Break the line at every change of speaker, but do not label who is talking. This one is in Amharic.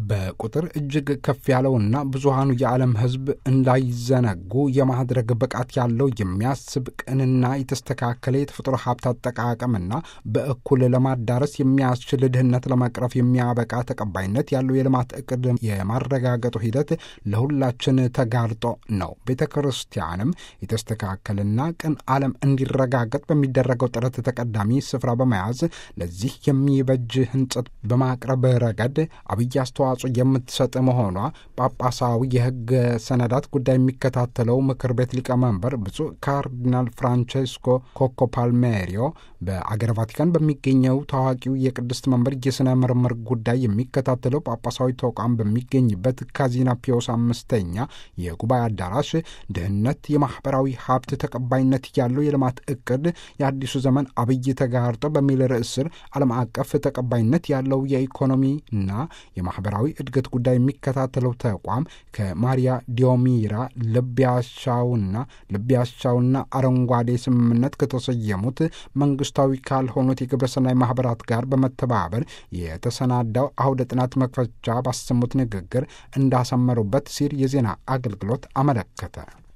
በቁጥር እጅግ ከፍ ያለውና ብዙሃኑ የዓለም ሕዝብ እንዳይዘነጉ የማድረግ ብቃት ያለው የሚያስብ ቅንና የተስተካከለ የተፈጥሮ ሀብት አጠቃቀምና በእኩል ለማዳረስ የሚያስችል ድህነት ለመቅረፍ የሚያበቃ ተቀባይነት ያለው የልማት እቅድ የማረጋገጡ ሂደት ለሁላችን ተጋርጦ ነው። ቤተ ክርስቲያንም የተስተካከልና ቅን ዓለም እንዲረጋገጥ በሚደረገው ጥረት ተቀዳሚ ስፍራ በመያዝ ለዚህ የሚበጅ ህንጸት በማቅረብ ረገድ አብይ አስተዋጽኦ የምትሰጥ መሆኗ ጳጳሳዊ የሕግ ሰነዳት ጉዳይ የሚከታተለው ምክር ቤት ሊቀመንበር ብፁዕ ካርዲናል ፍራንቼስኮ ኮኮ ፓልሜሪዮ በአገር ቫቲካን በሚገኘው ታዋቂው የቅድስት መንበር የሥነ ምርምር ጉዳይ የሚከታተለው ጳጳሳዊ ተቋም በሚገኝበት ካዚና ፒዮስ አምስተኛ የጉባኤ አዳራሽ ድህነት የማኅበራዊ ሀብት ተቀባይነት ያለው የልማት እቅድ የአዲሱ ዘመን አብይ ተጋርጦ በሚል ርዕስ ስር ዓለም አቀፍ ተቀባይነት ያለው የኢኮኖሚና የማኅበራዊ እድገት ጉዳይ የሚከታተለው ተቋም ከማሪያ ዲዮሚራ ልብ ያሻውና ልብ ያሻውና አረንጓዴ ስምምነት ከተሰየሙት መንግስታዊ ካልሆኑት የግብረሰናይ ማኅበራት ጋር በመተባበር የተሰናዳው አውደ ጥናት መክፈቻ ባሰሙት ንግግር እንዳሰመሩበት ሲል የዜና አገልግሎት አመለከተ።